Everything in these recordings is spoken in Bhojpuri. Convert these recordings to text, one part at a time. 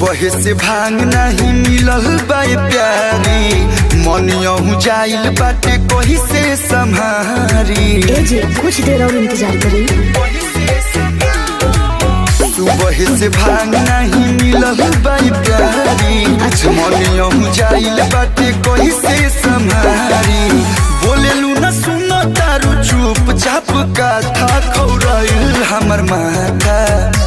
सुबह से भांग नहीं मिलल बाय प्यारी मनियहू जाइल बाटे कही से संहारी ए जी कुछ देर और इंतजार करी सुबह से भांग नहीं मिलल बाई प्यारी मनियहू जाइल बाटे कही से संहारी बोलेलू न सुनो तारू चुप चाप का था खौराइल हमर माथा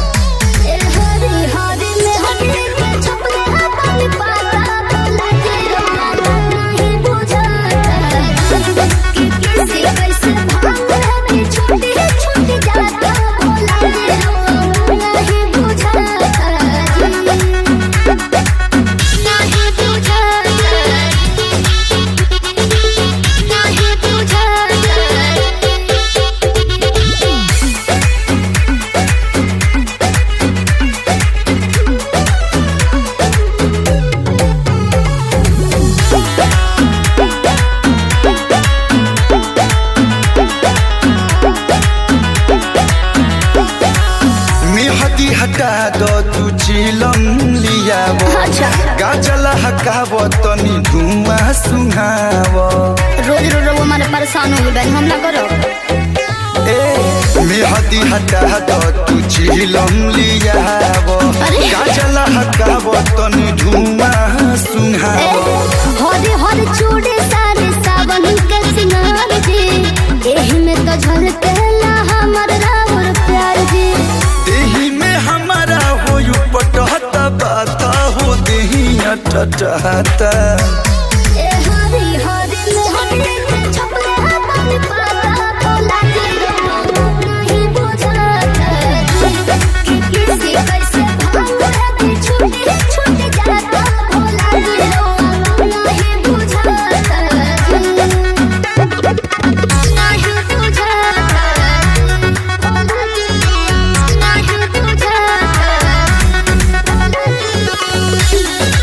मेहदी हटा दो तू चिलम लियाव अच्छा। गाजला हकाव तनी धुआं सुहाव रोज रोज वो हमारे परेशान हो गए हम ना करो ए मेहदी हटा दो तू चिलम लियाव अरे। गाजला हकाव तनी धुआं सुहाव हरे हरे चूड़े सारे सावन के सिंगार जी एही में तो झलकेला हमर रावर प्यार जी देही में हमारा हो पटहता बाता हो देही अटटहता ए हरी हरी में हरी के छपले अपन पाता बोला के नहीं बुझाता कि किसी कैसे भांग है छूटे छूट जाता बोला के नहीं बुझाता नहीं बुझाता नहीं बुझाता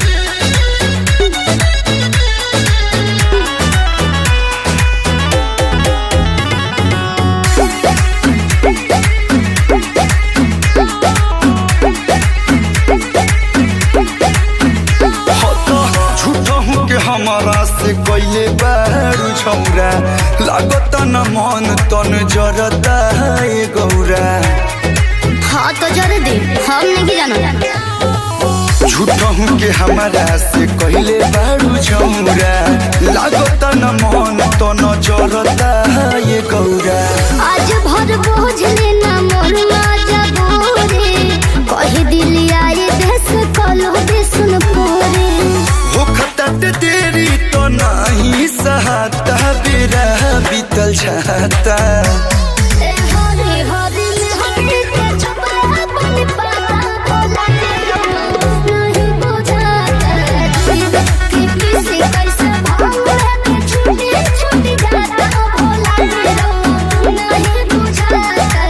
झूठा हूँ के हमारा से कैले बारू छौरा लागत न मन तन जरता है गौरा हाँ तो जरे दे हम नहीं जानो झूठा हूँ के हमारा से कैले बारू छौरा लागत न मन तन जरता है गौरा आज भर बोझ लेना मोर माजा बोरे कही दिल आई देश कलो दे सुन पोरे हो खतट देरी तो नहीं सहाता बेरा बीतल छाता ए हरे हरे में हरे के छपरा अपन पाता बोला के नहीं बुझाता कि किसी कैसे भांग है छूटे छूट जाता बोला के नहीं बुझाता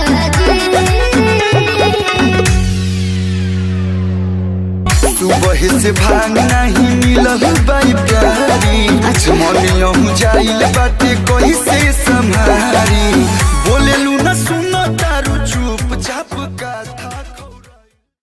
सुबह से भांग नहीं मिलल बाई प्यारी मनियहू जाइल बाटे कही से संहारी